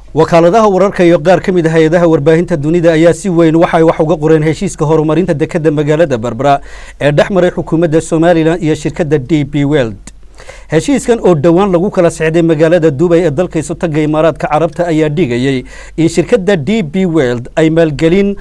wakaaladaha wararka iyo qaar ka mid a hay-adaha warbaahinta dunida ayaa si weyn waxay wax uga qoreen heshiiska horumarinta dekadda magaalada berbera ee dhex maray xukuumadda somalilan iyo shirkadda d b weld heshiiskan oo dhowaan lagu kala sexday magaalada dubay ee dalka isutaga imaaraadka carabta ayaa dhigayey in shirkadda d b weld ay maalgelin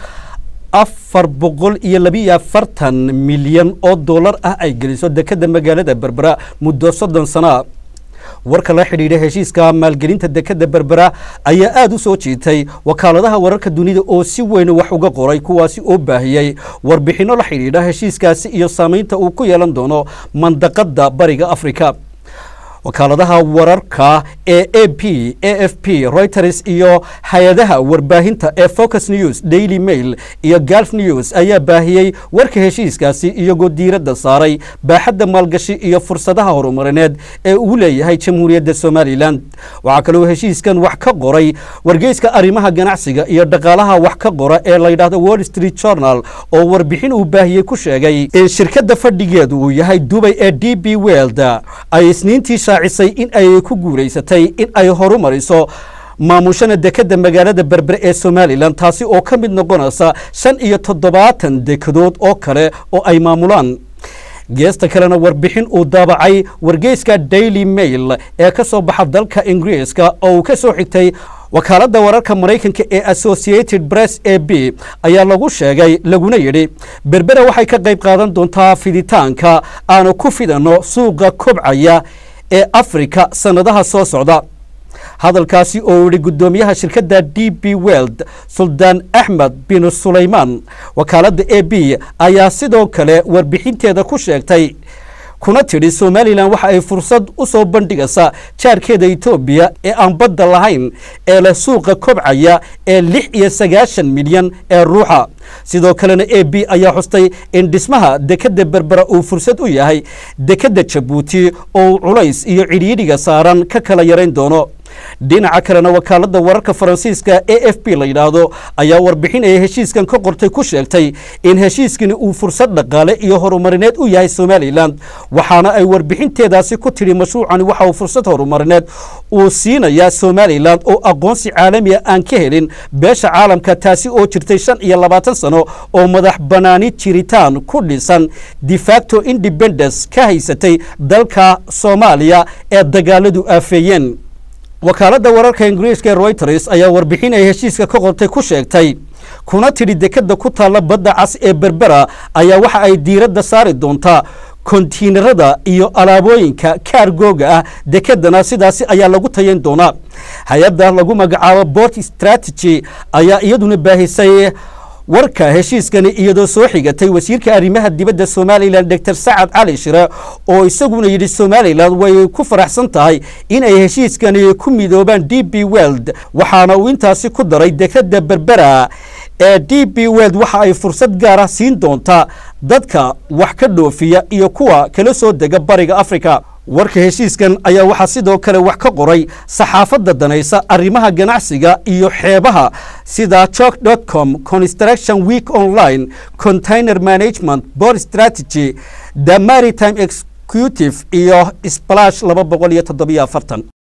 afar boqol iyo labiiyo afartan milyan oo dollar ah ay geliso dekadda magaalada berbera muddo soddon sana warka la xidhiidha heshiiska maalgelinta dekadda berbera ayaa aada u soo jiitay wakaaladaha wararka dunida oo si weyn wax uga qoray kuwaasi oo baahiyey warbixinno la xidhiidha heshiiskaasi iyo saamaynta uu ku yeelan doono mandaqadda bariga afrika wakaaladaha wararka ee a p a f p reuters iyo hay-adaha warbaahinta ee focus news daily mail iyo galf news ayaa baahiyey warka heshiiskaasi iyagoo diiradda saaray baaxadda maalgashi iyo fursadaha horumarineed ee uu leeyahay jamhuuriyadda somalilan waxaa kaloo heshiiskan wax ka qoray wargeyska arrimaha ganacsiga iyo dhaqaalaha wax ka qora ee layidhahdo wall street journal oo warbixin uu baahiyey ku sheegay in shirkadda fadhigeedu uu yahay dubay ee d b weld ay isniintii shaacisay in ay ku guulaysatay in ay horumariso maamushana dekadda magaalada berbere ee somalilan taasi oo ka mid noqonaysa shan iyo toddobaatan dekadood oo kale oo ay maamulaan geesta kalena warbixin uu daabacay wargeyska daily mail ee ka soo baxa dalka ingiriiska oo uu ka soo xigtay wakaaladda wararka maraykanka ee associated press a b ayaa lagu sheegay laguna yidhi berbera waxay ka qayb qaadan doontaa fiditaanka aanu ku fidanno suuqa kobcaya ee afrika sannadaha soo socda hadalkaasi oo yihi guddoomiyaha shirkadda d b weld suldaan axmed bin sulaymaan wakaaladda a b ayaa sidoo kale warbixinteeda ku sheegtay kuna tidhi somalilan waxa ay fursad u soo bandhigaysaa jaarkeeda etoobiya ee aan badda lahayn ee leh suuqa kobcaya ee lix iyo sagaashan milyan ee ruuxa sidoo kalena a b ayaa xustay in dhismaha dekadda berbera uu fursad u yahay dekadda jabuuti oo culays iyo cidhiidhiga saaran ka kala yarayn doono dhinaca kalena wakaaladda wararka faransiiska a f b la yidhaahdo ayaa warbixin ay heshiiskan ka qortay ku sheegtay in heshiiskani uu fursad dhaqaale iyo horumarineed u yahay somalilan waxaana ay warbixinteedaasi ku tidhi mashruucani waxa uu fursad horumarineed uu siinayaa somalilan oo aqoonsi caalamiya aan ka helin beesha caalamka taasi oo jirtay shan iyo labaatan sano oo madax banaani jiritaan ku dhisan defacto independence ka haysatay dalka soomaaliya ee dagaaladu aafeeyeen wakaaladda wararka ingiriiska ee reuters ayaa warbixin ay heshiiska ka qortay ku sheegtay kuna tidhi dekadda ku taalla badda cas ee berbera ayaa waxa ay diiradda saari doontaa kontiinarada iyo alaabooyinka kaargooga ah dekedana sidaasi ayaa lagu tayayn doonaa hay-adda lagu magacaabo bort strategy ayaa iyaduna baahisay warka heshiiskani iyadoo soo xigatay wasiirka arrimaha dibadda somalilan doctor sacad cali shire oo isaguna yidhi somalilan way ku faraxsan tahay in ay heshiiskani ku midoobaan d b weld waxaana uu intaasi ku daray dekadda berbera ee d b weld waxa ay fursad gaara siin doontaa dadka wax ka dhoofiya iyo kuwa kala soo dega bariga africa warka heshiiskan ayaa waxaa sidoo kale wax ka qoray saxaafadda danaysa arrimaha ganacsiga iyo xeebaha sida jok com construction week online container management board strategy the maritime executive iyo splash laba boqol iyo toddobiyo afartan